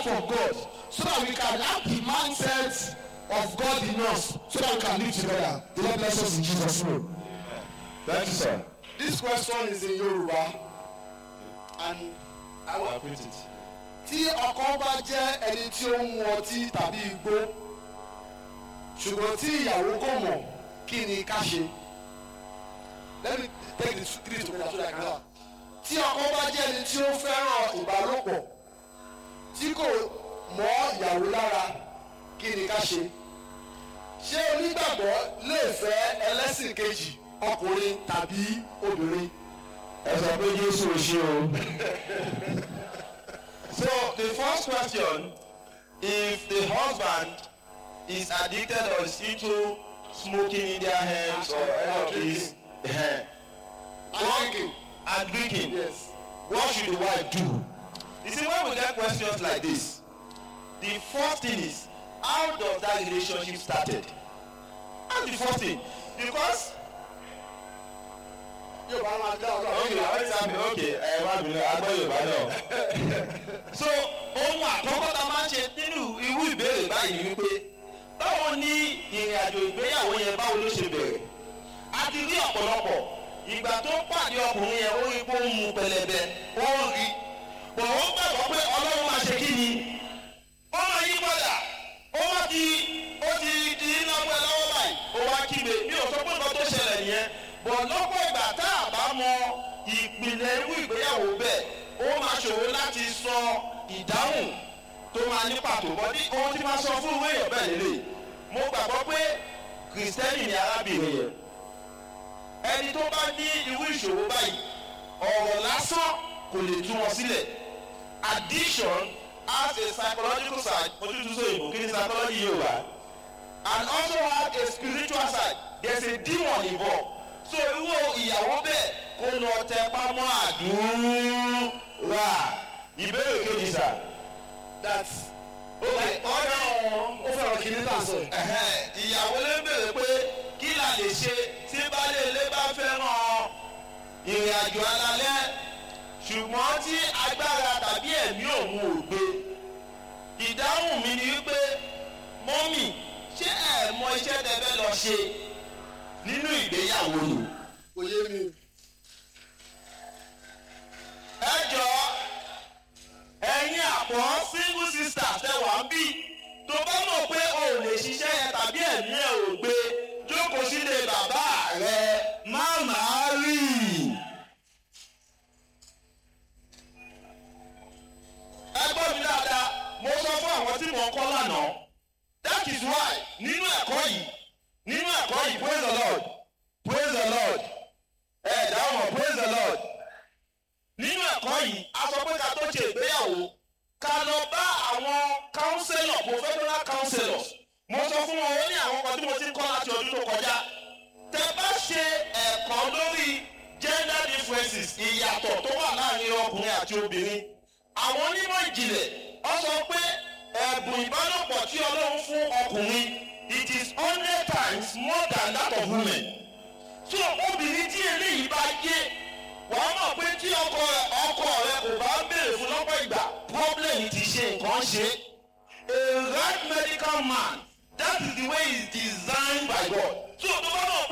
heart of God so that we can have the mindset of God in us so that we can live together. The Lord bless us in Jesus' name. Thank you, sir. This question is in Yoruba and I will repeat it. tí ọkọ bá jẹ́ ẹni tí ó ń mu ọtí tàbí igbó ṣùgbọ́n tí ìyàwó kò mọ̀ kí ni ká ṣe let me take the three together so that I can answer tí ọkọ bá jẹ́ ẹni tí ó fẹ́ràn ìbálòpọ̀ tí kò mọ́ ìyàwó lára kí ni ká ṣe ṣé onígbàgbọ́ lè fẹ́ ẹlẹ́sìn kejì ọkùnrin tàbí obìnrin. ẹ sọ pé jésù ò ṣe o. so the first question if the husband is addicted or is into smoking in their hands or any of these eh, I'm thinking and drinking yes. what should the wife do you see when we get questions like this the first thing is how does that relationship started that's the first thing because yóò bá máa dá ọlọ́run. okay àwọn ìsà mi okay ẹ má bínú agbọ́ yorùbá náà. so ohun àkọ́kọ́ tá a máa ń ṣe nínú irú ìbéèrè báyìí ni wípé báwo ni ìrìn àjò ìgbéyàwó yẹn báwo ló ṣe bẹ̀rẹ̀ a ti rí ọ̀pọ̀lọpọ̀ ìgbà tó pàdé ọkùnrin yẹn ó rí pé ó ń mu pẹlẹbẹ ó ń rí bọ̀ ó gbàgbọ́ pé ọlọ́run máa ṣe kí ni ó máa yí padà ó wá ti ó ti di iná pẹ́ lọ́wọ́ báyìí ó wá kígbe mi ò sọ pé nǹkan tó ṣẹlẹ̀ nìyẹn bọ̀ lọ́pọ̀ ìgbà tá a bá mọ ìpìlẹ̀ irú ìgbéyàwó bẹ́ẹ̀ ó máa ṣòro láti sọ ìdáhùn tó máa ní pàtó bọ́ ní ohun tí máa sọ fún ìwé èèyàn bẹ́ẹ̀ lélẹ̀ mo gbàgbọ́ pé kìrìsìtẹ́nì ni arábìnrin yẹn ẹni tó bá ní irú ìṣòro báyìí ọ̀rọ̀ lásán kò lè tú wọn sílẹ̀ addiction has a psychological side ojútùú sọ èèbò kí ni psychology yóò wá and also have a spiritual side there is a demon involved so irú ìyàwó bẹ́ẹ̀ kó lọ tẹ pámọ́ àdúrà ìbéèrè kejì sà. that okay ọ̀dọ̀ ó fẹ́ràn kí ní tà sọ yìí. ẹ̀hẹ́n, ìyàwó lè béèrè pé kí la lè ṣe tí baálé ilé bá fẹ́ràn ìrìn àjò alalẹ́ ṣùgbọ́n tí agbára tàbí ẹ̀mí òun ò gbé ìdáhùn mi ni wípé mọ́mì ṣé ẹ̀ mọ iṣẹ́ tẹ fẹ́ lọ ṣe nínú ìgbéyàwó ni. kò yé mi. ẹ jọ ẹ̀yin àpọ̀ single sisters tẹ wá ń bí tó bá mọ̀ pé o ò lè ṣiṣẹ́ yẹn tàbí ẹ̀mí ẹ̀ ò gbé jókòó sílé bàbá rẹ má máa rí i. ẹ gbọ́ mi dáadáa mo sọ fún àwọn tí mò ń kọ́ lánàá that is why nínú ẹ̀kọ́ yìí nínú ẹ̀kọ́ yìí praise the lord praise the lord ẹ dáhùn praise the lord nínú ẹ̀kọ́ yìí a sọ pé ká tó ṣe ìgbéyàwó ká lọ bá àwọn counselor professional counselors mo sọ fún wọn ó ní àwọn kan tí mo ti ń kọ́ láti ọdún tó kọjá tẹ bá ṣe ẹ̀kọ́ lórí gender differences ìyàtọ̀ tó wà láàrin ọkùnrin àti obìnrin àwọn onímọ̀ ìjìnlẹ̀ ọ sọ pé ẹ̀bùn ìbálòpọ̀ tí ọlọ́run fún ọkùnrin it is hundred times more than that of women so obìnrin tí eléyìí bá yé wàá mọ̀ pé tí ọkọ rẹ ọkọ rẹ kò bá béèrè fún lọ́pọ̀ ìgbà problem ti ṣe nǹkan ṣe a right medical man that is the way he is designed by God so tó bá mọ̀ pé